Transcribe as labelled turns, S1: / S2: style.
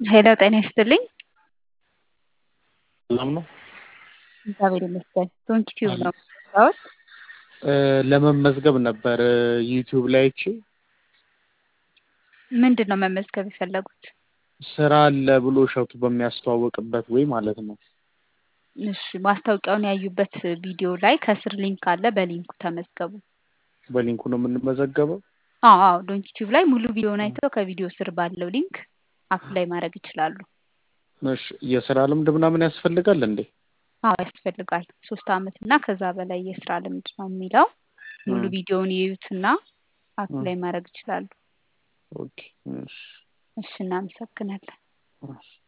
S1: ሄሎ ጤና ይስጥልኝ።
S2: ሰላም ነው?
S1: እግዚአብሔር ይመስገን። ዶንኪ ቲዩብ
S2: አለ።
S1: ነው የምትሰራው?
S2: እ ለመመዝገብ ነበር ዩቲዩብ ላይ አይቼ
S1: ምንድን ነው መመዝገብ የፈለጉት?
S2: ስራ አለ ብሎ እሸቱ በሚያስተዋውቅበት ወይ ማለት ነው።
S1: እሺ ማስታወቂያውን ያዩበት ቪዲዮ ላይ ከስር ሊንክ አለ። በሊንኩ ተመዝገቡ።
S2: በሊንኩ ነው የምንመዘገበው።
S1: አዎ አዎ ዶንኪ ቲዩብ ላይ ሙሉ ቪዲዮውን አይተው ከቪዲዮ ስር ባለው ሊንክ አፕላይ ማድረግ ይችላሉ።
S2: እሺ የስራ ልምድ ምናምን ያስፈልጋል እንዴ?
S1: አዎ ያስፈልጋል። ሶስት አመት እና ከዛ በላይ የስራ ልምድ ነው የሚለው። ሙሉ
S2: እ
S1: ቪዲዮውን ይዩትና
S2: እ
S1: አፕላይ ማድረግ ይችላሉ።
S2: ኦኬ እሺ
S1: እሺ እናመሰግናለን።
S2: እሺ